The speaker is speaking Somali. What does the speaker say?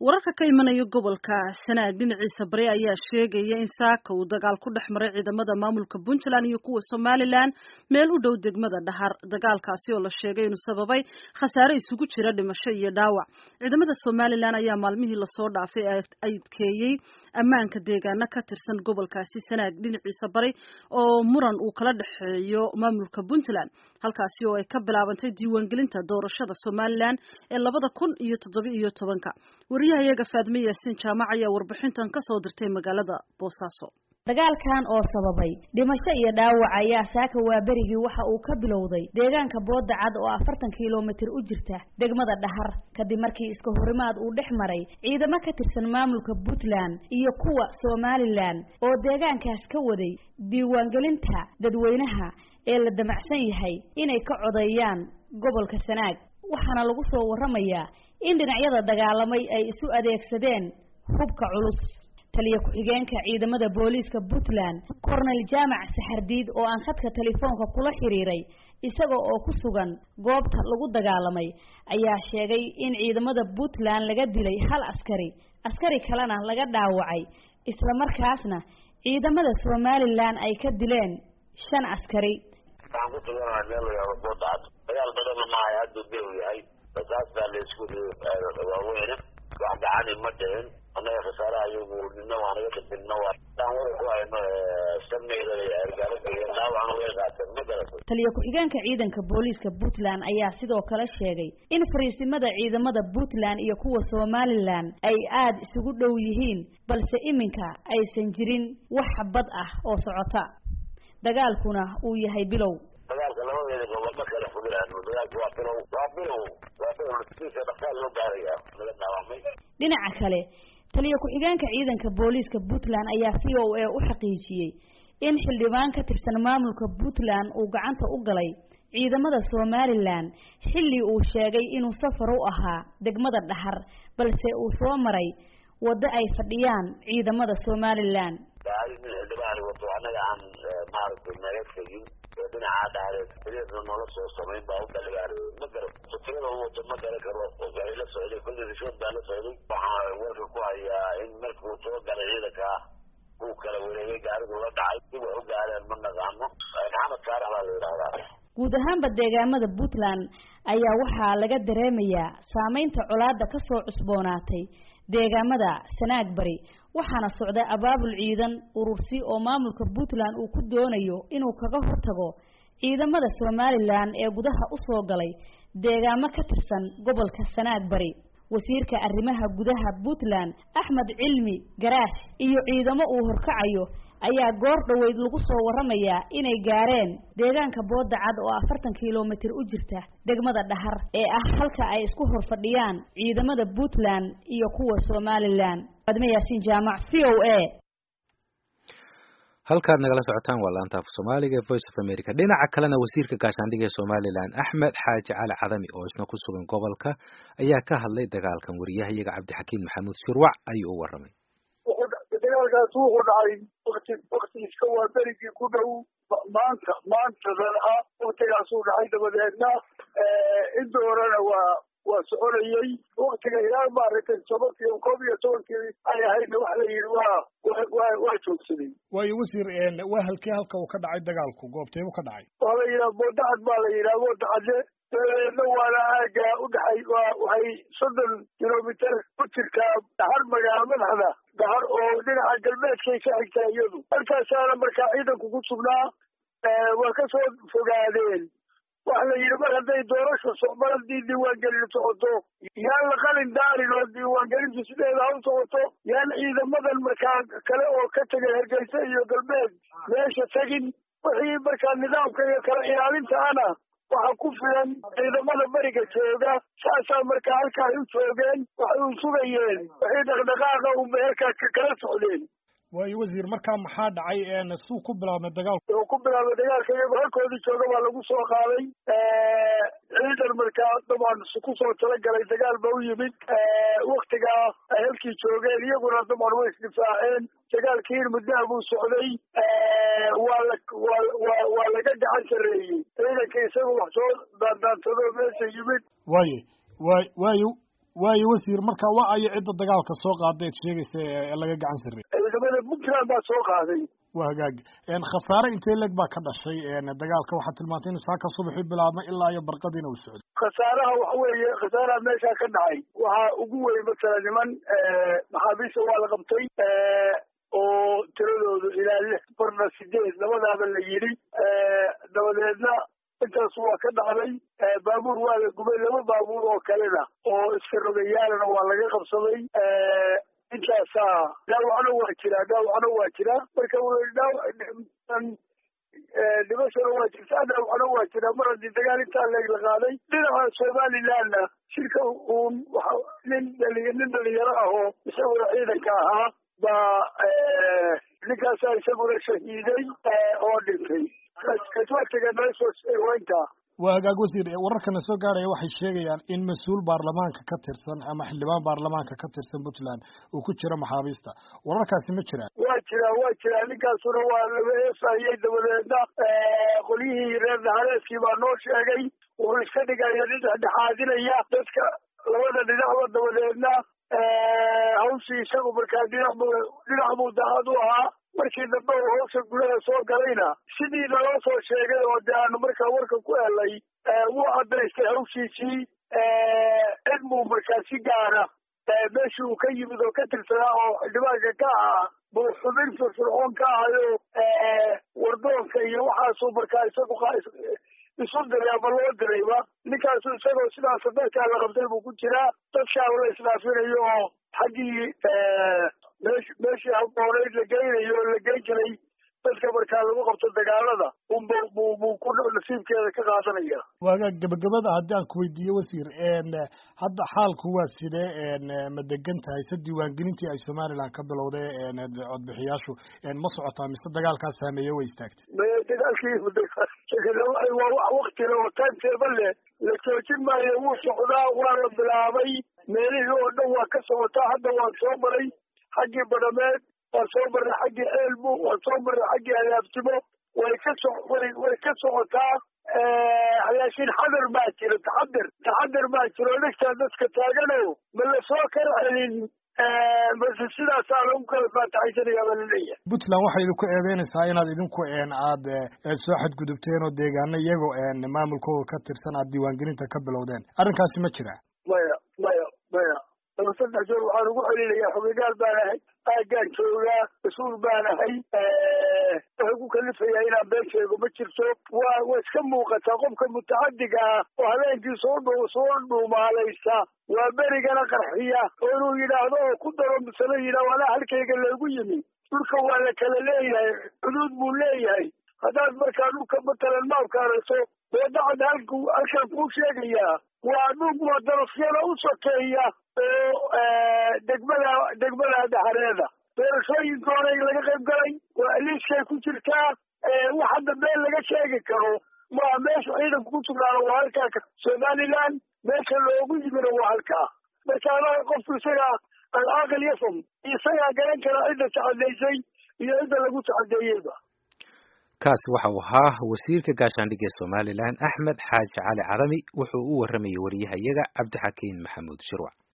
wararka ka imanaya gobolka sanaag dhinaciisa bari ayaa sheegaya in saaka uu dagaal ku dhex maray ciidamada maamulka puntland iyo kuwa somalilan meel u dhow degmada dhahar dagaalkaasi oo la sheegay inuu sababay khasaare isugu jira dhimasho iyo dhaawac ciidamada somalilan ayaa maalmihii lasoo dhaafay adkeeyey ammaanka deegaano ka tirsan gobolkaasi sanaag dhinaciisa bari oo muran uu kala dhexeeyo maamulka puntland halkaasi oo ay ka bilaabantay diiwaangelinta doorashada somalilan ee labada kun iyo toddoba iyo tobanka wariyaha iyaga faadme yaasiin jaamac ayaa warbixintan ka soo dirtay magaalada boosaaso dagaalkan oo sababay dhimasho iyo dhaawac ayaa saaka waaberigii waxa uu ka bilowday deegaanka booda cad oo afartan kilomitir u jirta degmada dhahar kadib markii iska horimaad uu dhex maray ciidamo ka tirsan maamulka puntland iyo kuwa somalilan oo deegaankaas ka waday diiwaangelinta dadweynaha ee la damacsan yahay inay ka codeeyaan gobolka sanaag waxaana lagu soo waramayaa in dhinacyada dagaalamay ay isu adeegsadeen hubka culus taliya ku-xigeenka ciidamada booliiska puntland cornel jaamac saxardiid oo aan khadka telefoonka kula xiriiray isaga oo ku sugan goobta lagu dagaalamay ayaa sheegay in ciidamada puntland laga dilay hal askari askari kalena laga dhaawacay islamarkaasna ciidamada somalilan ay ka dileen shan askari waxaan ku taganaha meel la yahdo boodacad dagaal badana maahay hadduu bew yahay basaas baa laisku waaweyne wax gacani ma dhicin annaga khasaaraha iyagu nina waa naga dhibinna waa daan wara ku hayno sameyda argaalada dhaawacna way qaateen ma garato taliya ku-xigeenka ciidanka booliiska puntland ayaa sidoo kale sheegay in fariisimada ciidamada puntland iyo kuwa somalilan ay aada isugu dhow yihiin balse iminka aysan jirin wax bad ah oo socota dagaalkuna uu yahay bilow dagaalka labadeeda gobol ma kala fogaan dagaalka waa bilow waa bilow waa bilow naftiisa dhaqaal loo gaaraya laga dhaawacmay dhinaca kale taliya ku-xigeenka ciidanka booliiska puntland ayaa v o a u xaqiijiyey in xildhibaan ka tirsan maamulka puntland uu gacanta u galay ciidamada somalilan xilli uu sheegay inuu safar u ahaa degmada dhahar balse uu soo maray waddo ay fadhiyaan ciidamada somalilan gaari nin xildhibaan wato annaga aan maaragtay naga tegin oo dhinacaa dhahdeed xiriirna noola soo samayn baa u dhaligaar ma garo sufrada u wato ma garan karo waxay la socday kulli rishood baa la socday waxaa warka ku hayaa in markuu soo galay ciidanka uu kala wareegay gaarigu la dhacay si wax u gaareen ma naqaano maxamed saarax baa la yidhahdaa guud ahaanba deegaamada puntland ayaa waxaa laga dareemayaa saameynta colaada ka soo cusboonaatay deegaamada sanaag bari waxaana socda abaabul ciidan urursi oo maamulka puntland uu ku doonayo inuu kaga hortago ciidamada somalilan ee gudaha usoo galay deegaamo ka tirsan gobolka sanaag bari wasiirka arrimaha gudaha puntland axmed cilmi garaash iyo ciidamo uu horkacayo ayaa goor dhoweyd lagu soo waramayaa inay gaareen deegaanka booda cad oo afartan kilomitir u jirta degmada dhahar ee ah halka ay isku horfadhiyaan ciidamada puntland iyo kuwa somalilan adme yaasiin jaamac v o a halkaad nagala socotaan waa laanta af soomaaliga ee voice of america dhinaca kalena wasiirka gaashaandhigga ee somalilan axmed xaaji cali cadami oo isna ku sugan gobolka ayaa ka hadlay dagaalkan wariyahayaga cabdixakiin maxamuud shirwac ayuu u waramay dagaalkaas wuxuu dhacay wakti wakti iska waa berigii ku dhow maanta maantadan ah waktigaasuu dhacay dabadeedna inta horena waa waa soconayey waktiga ilaa maaragtay tobankii koob iyo tobankii ay ahaydna waxa la yidhi waa wa waa joogsaday waayo wasiir waa halkee halka uu ka dhacay dagaalku goobteebu ka dhacay waa la yidhaha boodacad baa la yidhaha boodacade dabadeedna waana aaga udhexay waa waxay soddon kilomitir ku jirtaa dhahar magaalo madaxda dhahar oo dhinaca galbeedkay ka xigtaa iyadu halkaasaana markaa ciidanku ku sugnaa waa ka soo fogaadeen waxa la yidhi mar hadday doorasha mar haddii diiwaangelin socoto yaan la qalin daarin oo diiwaangelintu sideeda ha u socoto yaan ciidamadan markaa kale oo ka tegay hargeysa iyo galbeed meesha tegin wixii markaa nidaamka iyo kala ilaalintaana waxaa ku filan ciidamada beriga jooga saasaa markaa halkaa ay u joogeen waxay u sugayeen wixii dhaqdhaqaaqa unbay halkaa kala socdeen waayo wasiir markaa maxaa dhacay suu ku bilaabmay dagaalku wuxuu ku bilaabmay dagaalka iyagoo halkoodii jooga baa lagu soo qaaday ciidan markaa dabcan kusoo talagalay dagaal ba u yimid waktigaa ay halkii joogeen iyaguna dabcan way isdifaaceen dagaalkiin muddaha buu socday waa la waa waa laga gacan sareeyey ciidanka isaga wax soo daandaansadoo meesha yimid waaye waay waayo waayo wasiir marka waa ayo cidda dagaalka soo qaaday ad sheegaysa ee laga gacan sarreey ciidamada puntland baa soo qaaday waa hagaag khasaare intee leg baa ka dhashay dagaalka waxaad tilmaantay inuu saaka subaxii bilaabmay ilaa iyo barqadiina uu socday khasaaraha waxa weeye khasaaraha meeshaa ka dhacay waxaa ugu weyn masala niman maxaabiista waa la qabtay oo tiradoodu ilaa lix barna sideed labadaaba la yidhi dabadeedna intaas waa ka dhacday baabuur waa la gubay laba baabuur oo kalena oo iska rogayaalana waa laga qabsaday intaasaa dhaawacna waa jiraa dhaawacna waa jiraa marka dhimashana waa jirtaa dhaawacna waa jiraa mar haddii dagaal intaa leeg la qaaday dhinaca somalilandna shirka uun waa nin dhali nin dhalinyaro ah oo isaguna ciidanka ahaa baa ninkaasaa isaguna shahiiday oo dhintay kaswatiga meeshointa waa hagaag wasiir wararkana soo gaaraya waxay sheegayaan in mas-uul baarlamaanka ka tirsan ama xildhibaan baarlamaanka ka tirsan puntland uu ku jiro maxaabiista wararkaasi ma jiraan waa jiraa waa jiraa ninkaasuna waa laga eefayey dabadeedna qolyihii reer nahareeskii baa noo sheegay wuxuu iska dhigaya nin dhexdhexaadinaya dadka labada dhinacba dabadeedna hawshii isagu markaa dhinac bu dhinac buu daacad u ahaa markii dambe uu hawsha gudaha soo galayna sidii naloo soo sheegay oo de aanu markaa warka ku helay wuu cadaystay hawshiisii cid buu markaa si gaara meeshii uu ka yimid oo ka tirsanaa oo xildhibaanka ka ahaa buu xubin firfircoon ka ahayo wardoonka iyo waxaasuu markaa isagu isu diray ama loo dirayba ninkaasu isagoo sidaas dadkaa la qabtay buu ku jiraa dadkaa la isdhaafinayo oo xaggii meesh meeshii habooneyd la geynayo oo la geyn jiray dadka markaa lagu qabto dagaalada unba bu buu ku nasiibkeeda ka qaadanaya waaga gabagabada haddii aan kuweydiiyo wasiir hadda xaalku waa sidee ma degan tahay se diiwaangelintii ay somaliland ka bilowday codbixiyaashu ma socotaa mise dagaalkaa saameeye way istaagtay maya dagaalkii waa wax waktile oo timetable leh la joojin maayo wuu socdaa waa la bilaabay meelihii oo dhan waa ka socotaa hadda waan soo maray xaggii badhameed waan soo marray xaggii ceelbu waan soo marray xaggii hadaabtimo way ka so way way ka socotaa laakiin xadar baa jira taxadir taxadir baa jiro dhegtaa dadka taagano ma la soo kala celin base sidaasaa lagu kala faataxaysanaya baa laleeyahay puntland waxay idinku eedeynaysaa inaad idinku aad soo xadgudubteen oo deegaano iyagoo maamulkooda ka tirsan aad diiwaangelinta ka bilowdeen arrinkaasi ma jira maya maya maya laba saddex jeer waxaan ugu celinayaa xogegaal baan ahay aaggaan joogaa mas-uul baan ahay waxay ku kalifayaa inaan been sheego ma jirto waa way iska muuqataa qofka mutacadiga ah oo habeenkii soo dhu soo dhuumaalaysa waa berigana qarxiya oo inuu yidhaahdo oo ku daro misale yidhah alaa halkayga lagu yimi dhulka waa la kala leeyahay xuduud buu leeyahay haddaad markaa dhulka matalan maabka aragto wadacad halku halkaan kuu sheegayaa waa dhul madarafyada u sokeeya oo degmada degmada daxareeda doorashooyinka hore laga qayb galay waa liiskay ku jirtaa wax hadda been laga sheegi karo maa meesha ciidanku ku sugnaano waa halkaa somaliland meesha loogu yimina waa halkaa marka anaga qofku isaga alcaaqil yafam isagaa garan kara cidda taxadaysay iyo cidda lagu taxadeeyeyba kaasi waxa uu ahaa wasiirka gaashaandhigga ee somalilan axmed xaaji cali cadami wuxuu u warramayay wariyahayaga cabdixakiin maxamuud shirwac